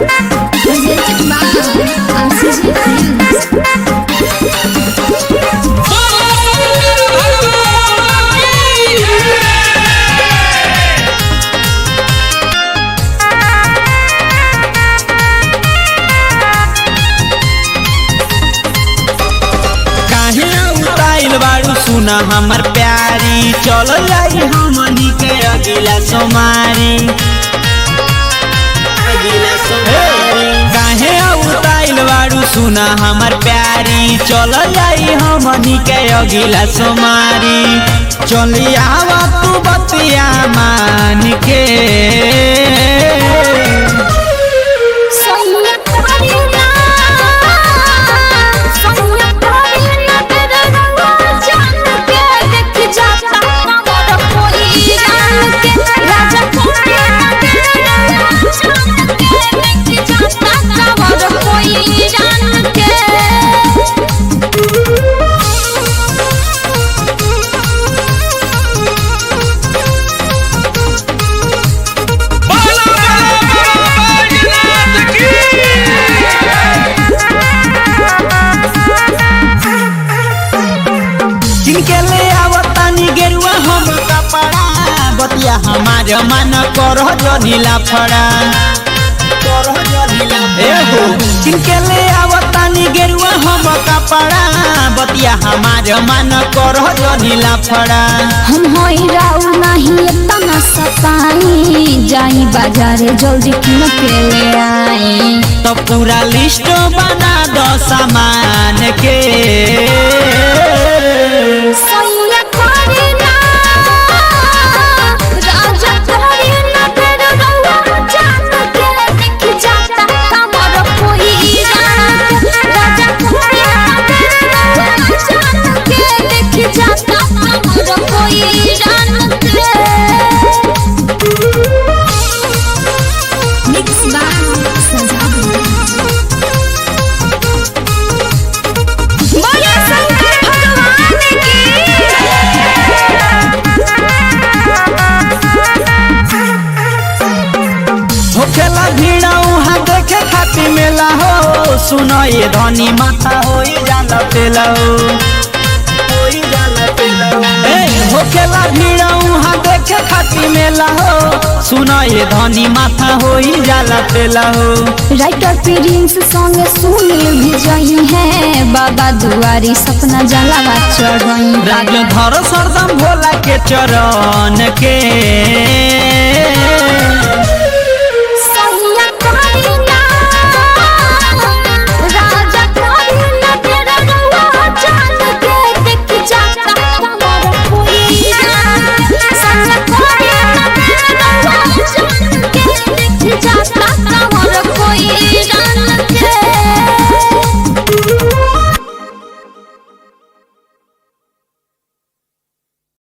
Presented by Oxygen Films. काहे उताइल बाड़ू सुना हमर प्यारी चल जाई हमनी के अगिला सोमारी अगिला सोमारी काहे उताइल बाड़ू सुना हमर प्यारी चल जाई हमनी के अगिला सोमारी चली आवा तू बतिया मान के Sonia Karina, Sonia Karina, तेरे रंगों जान के देख जाता हमारा कोई जान के राजा कोई तेरे रंगों जान के देख जाता हमारा कोई जान के जिनके ले आवतानी गेरुआ हम कपड़ा बतिया हमार मन करह जनीला फड़ा ए हो जिनके ले आवतानी गेरुआ हम कपड़ा बतिया हमार मन करह जनीला फड़ा हम होई राउ नहीं इतना सताई जाई बाजारे जल्दी किन के ले आई तो पूरा लिस्ट बना दो सामान के सैया करीना राजा करीना तेरे रउआ जान के दिख जाता हमर कोई जान राजा करीना तेरे रउआ जान के दिख जाता हमर कोई जान के मिक्स बाय बोले शंकर भगवान होखेला भीड़ उहाँ देखे खातिर मेला हो सुनो ये धनी माथा हो जाला पेला हो होई जाला पेला हो। ए, होखेला भीड़ उहाँ देखे खातिर मेला हो सुनो ये धनी माथा हो जाला पेला हो राइटर प्रिंस संग सुनील भी जई है बाबा दुआरी सपना जलावा चढ़ई राज धर सरदम भोला के चरण के